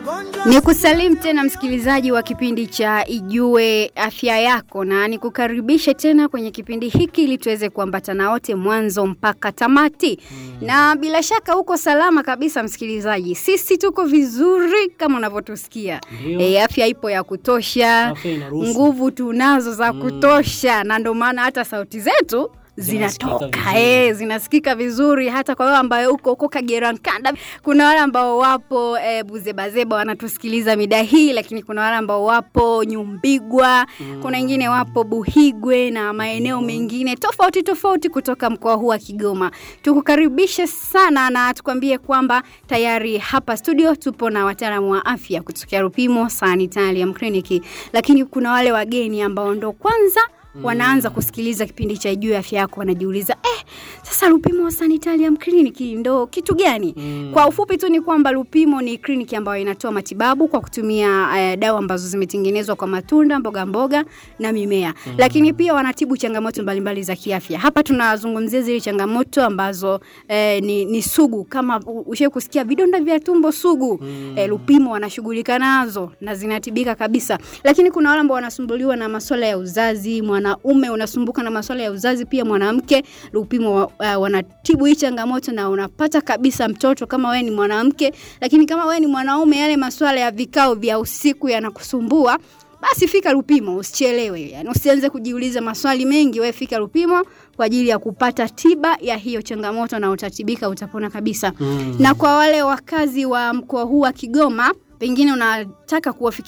Ni kusalimu tena msikilizaji wa kipindi cha Ijue Afya Yako, na nikukaribishe tena kwenye kipindi hiki ili tuweze kuambatana wote mwanzo mpaka tamati. Mm. Na bila shaka uko salama kabisa msikilizaji, sisi tuko vizuri kama unavyotusikia. Ndio. E, afya ipo ya kutosha, Afya inaruhusu. nguvu tunazo za kutosha, na ndio maana hata sauti zetu Zinasikika zinatoka vizuri. eh, zinasikika vizuri hata kwa wewe ambaye uko huko Kagera Nkanda. Kuna wale ambao wapo eh, Buzebazeba wanatusikiliza mida hii, lakini kuna wale ambao wapo Nyumbigwa, kuna wengine wapo Buhigwe na maeneo mengine tofauti tofauti kutoka mkoa huu wa Kigoma. Tukukaribishe sana na tukwambie kwamba tayari hapa studio tupo na wataalamu wa afya kutokea Rupimo Sanitarium Clinic, lakini kuna wale wageni ambao ndo kwanza wanaanza kusikiliza kipindi cha Juu ya Afya Yako, wanajiuliza eh, sasa Lupimo Sanitarium Clinic ndo kitu gani? Mm. Kwa ufupi tu ni kwamba Lupimo ni kliniki ambayo inatoa matibabu kwa kutumia eh, dawa ambazo zimetengenezwa kwa matunda, mboga mboga na mimea, lakini pia wanatibu changamoto mbalimbali za kiafya. Hapa tunazungumzia zile changamoto ambazo eh, ni, ni sugu, kama ushe kusikia vidonda vya tumbo sugu eh, Lupimo wanashughulika nazo na zinatibika kabisa, lakini kuna wale ambao wanasumbuliwa na masuala ya uzazi, mwanaume unasumbuka na masuala ya uzazi, pia mwanamke, Lupimo wa- uh, wanatibu hii changamoto na unapata kabisa mtoto kama wewe ni mwanamke, lakini kama wewe ni mwanaume, yale masuala ya vikao vya usiku yanakusumbua basi fika Lupimo, usichelewe. Yani usianze kujiuliza maswali mengi, wewe fika Lupimo kwa ajili ya kupata tiba ya hiyo changamoto na utatibika, utapona kabisa. Mm. Na kwa wale wakazi wa mkoa huu wa Kigoma, pengine unataka kuwafikia